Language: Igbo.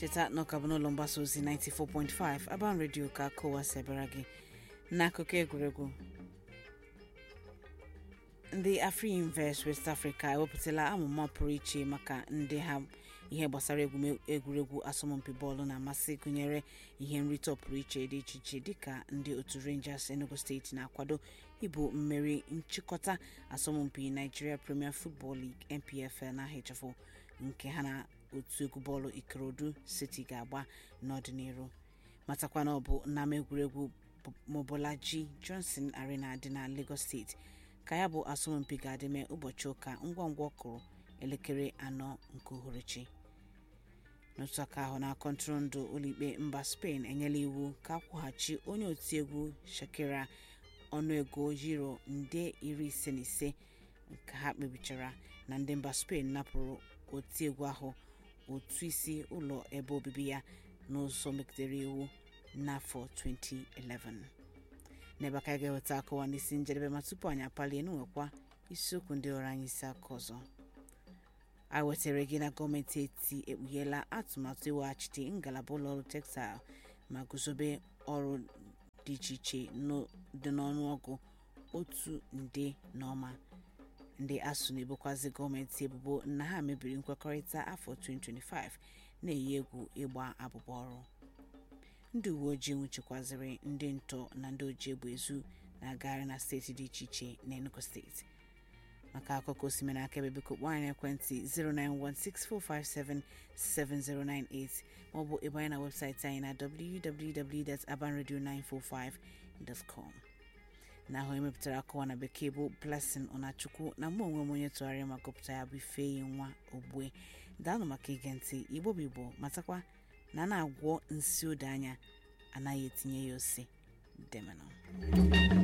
cheta na ọka bụ n'ụlọ mgbasa ozi 94.5 aban redio ka kowasebara gị n'akụkọ egwuregwu ndị afrinvest west africa ewepụtala amụma pụrụ iche maka ndị ha ihe gbasara egwuregwu asọmpi bọọlụ na-amasị gụnyere ihe nrite pụrụ iche dị iche iche dịka ndị otu rangers enugu steeti na-akwado ịbụ mmeri nchịkọta asọmpi nigeria premier football league npfl na ahịchafụ nke ha na otu egwu bọọlụ ikorodu city ga-agba n'ọdịnihu matakwa na ọ bụ n'ama egwuregwu mobolaji johnson arena dị na lagos steeti ka ya bụ asọmpi ga-adịme ụbọchị ụka ngwa ngwa ọkụrụ elekere anọ nke uhuruchi n'otu aka ahụ na kọntụrụndụ ụlọikpe mba spain enyela iwu ka akwụghachi onye otiegwu shakira ọnụego euro nde iri ise na ise nke ha kpebichara na ndị mba spain napụrụ otiegwu ahụ otu isi ụlọ ebe obibi ya n'ụzọ megidere iwu n'afọ 2011 n'ebe aka ga-eweta akọwa n'isi njedebe ma tupu anyị apalie n'nwekwa isiokwu ndị ọrụ anyị isi aka ọzọ a wetara gị na gọọmenti eti ekpugheela atụmatụ iweghachite ngalaba ụlọọrụ textile ma guzobe ọrụ dị iche iche dị n'ọnụọgụ otu nde na ọma ndị asụ na-ebokwazi gọọmenti ebubo na ha mebiri nkwekọrịta afọ 2025 na-eyi egwu ịgba abụba ọrụ ndị uwe ojii nwụchikwaziri ndị ntọ na ndị oji egbe ezu na-agagharị na steeti dị iche iche na enugu steeti maka akụkọ osimiri akaebe biko kpọọ anyị ekwentị 09164577098 maọbụ ebe anyị na webụsaịtị anyị na www.abanradio945.com na ahụ emepụtara akọwa na bekee bụ blessing ọnachukwu na mụ onwe m onye tụgharịa ma gụpụta ya bụ ifeyi nwa ogbue daalụ maka ige ntị igbo bụ igbo matakwa na na-agwọ nsi odo anya anaghị etinye ya ose demenụ